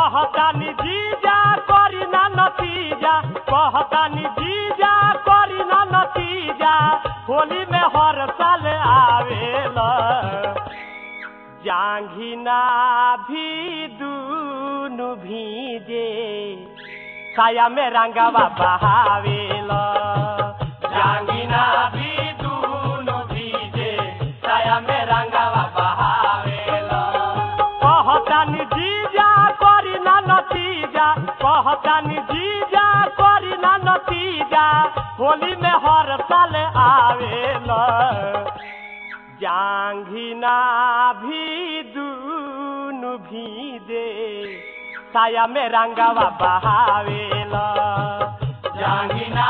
कहतानी जीजा करी ना नतीजा कहतानी जीजा करी ना नतीजा होली में हर साल आवेला जांघिना भी दूनु भीजे साया में रंगवा बहावेला जांघिना भी दूनु भीजे साया में रंगवा बहावेला कहतानी जीजा करी ना नतीजा कहतानी जीजा करी ना नतीजा होली में हर साल आवेला जांघिना भी दूनु भी दे साया में रंगवा बहावेला जांघिना